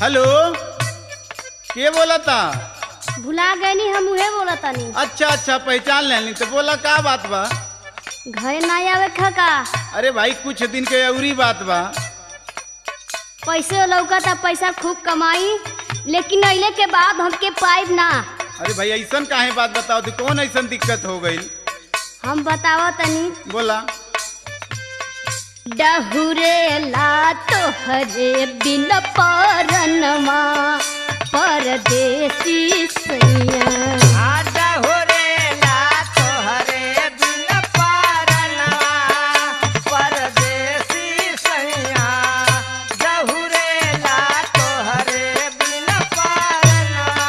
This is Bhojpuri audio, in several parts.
हेलो के बोला था भुला गए हम उहे बोला तनी अच्छा अच्छा पहचान लेनी तो बोला का बात बा घरे ना आवे खा का अरे भाई कुछ दिन के अउरी बात बा पैसे लौका था पैसा खूब कमाई लेकिन अइले के बाद हमके पाइब ना अरे भाई ऐसन काहे बात बताओ तो कौन ऐसन दिक्कत हो गई हम बतावा तनी बोला डहुरे ला तोहरे बिन परनमा परदेसी सैया आजा हो रे ला तोहरे बिन पारनवा परदेसी सैया जहुरे ला तोहरे बिन पारनवा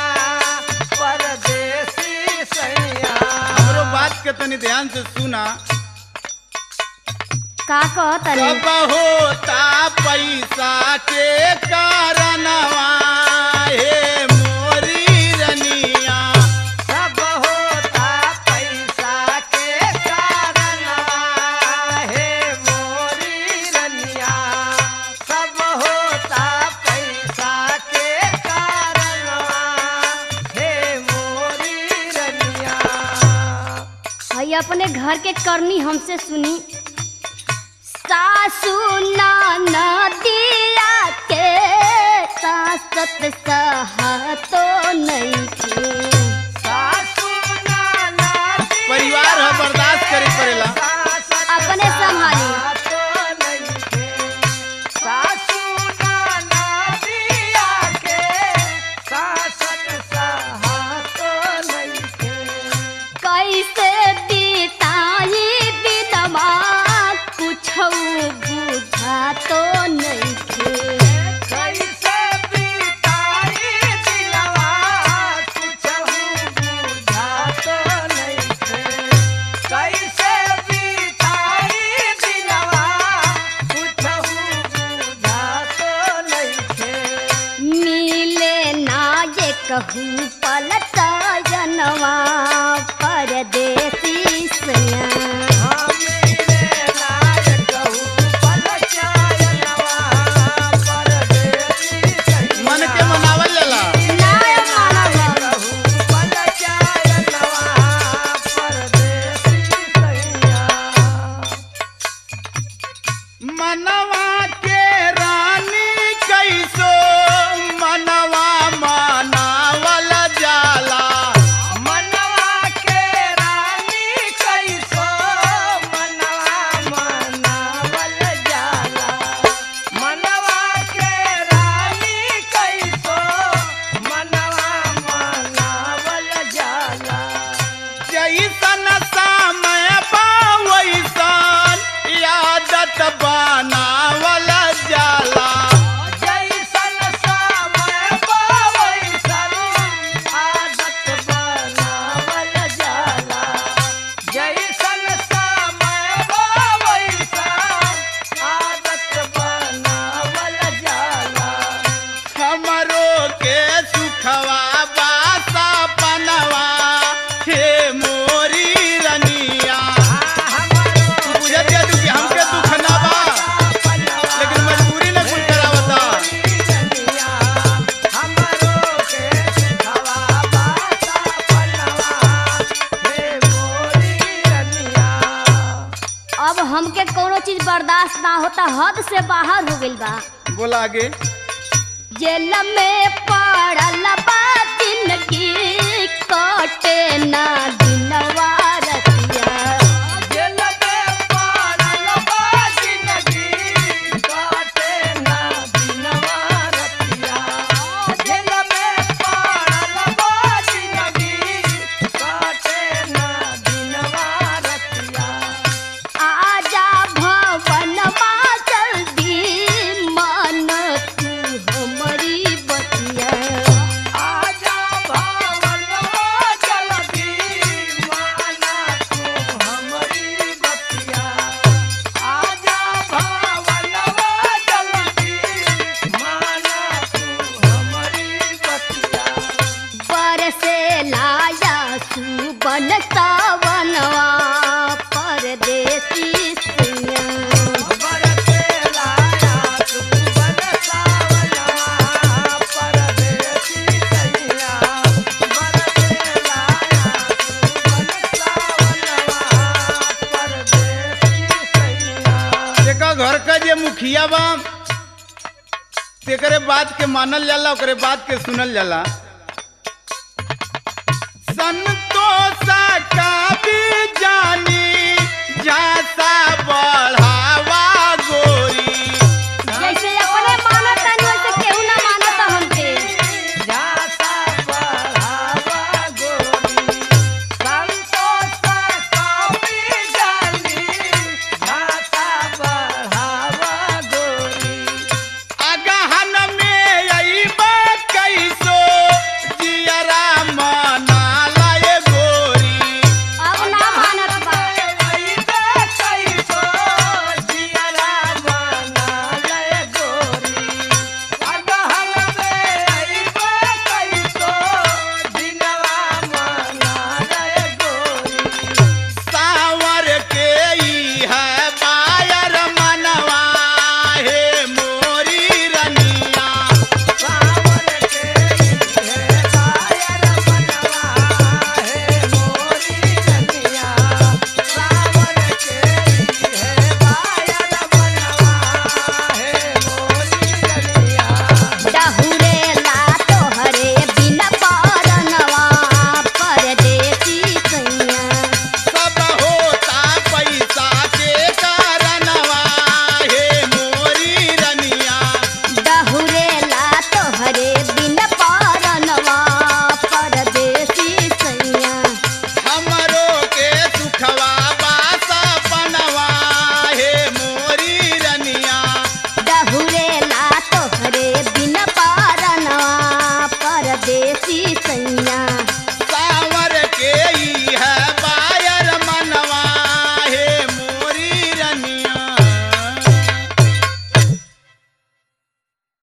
परदेसी सैया हमरो बात के तनी ध्यान से सुना का कहतनी सब होता पैसा के कारणवा हे मोरी रनिया सब होता पैसा के कारणवा हे मोरी रनिया सब होता पैसा के कारणवा हे मोरी रनिया हई अपने घर के करनी हमसे सुनी सासू नाना दिया के सासत सहतो नहीं के सासू नाना दिया परिवार ह बर्दाश्त करे पड़ेला सासत अपने संभाली। सहतो नइखे। सासू नाना दिया के सासत सहतो नइखे। कैसे बीताई दिनमा कुछ बुझा तो नहीं के कैसे बीताई दिलवा कुछहु बुझात नइखे। कैसे बीताई दिलवा कुछहु बुझात नइखे। मिले ना ये कहूँ पलटा जनवा परदेसी सैया हमीरे नायक हूँ पलचायनवा परदेसी सैया। मन के मनावल जाला नाय मानव कहूँ पलचायनवा परदेसी सैया। मनवा के रानी कैसो मनवा मनावल जाला मनवा के रानी कैसो मनवा मनावल जाला मनवा के रानी कैसो मनवा मनावल जाला जैसन समय पावैसन यादत बनावल जाला जैसन समय पावैसन आदत बनावल जाला जैसन समय पावैसन आदत बनावल जाला हमरो के सुखवा बासा बनवा हे मोरी रनिया तू बुझत जा तू कि हमके दुख ना बा लेकिन मजबूरी न कुल करावता अब हमके कोनो चीज बर्दाश्त ना होता हद से बाहर हो गइल बा बोला आगे जेल में पड़ल बा जिंदगी कटे ना दिनवा रतिया आजा भवन मा जल्दी मन तू हमरी बतिया आजा भावनवा जल्दी मान घर का जे मुखिया बा तेकरे बात के मानल जाला ओकरे बात के सुनल जाला संतोष का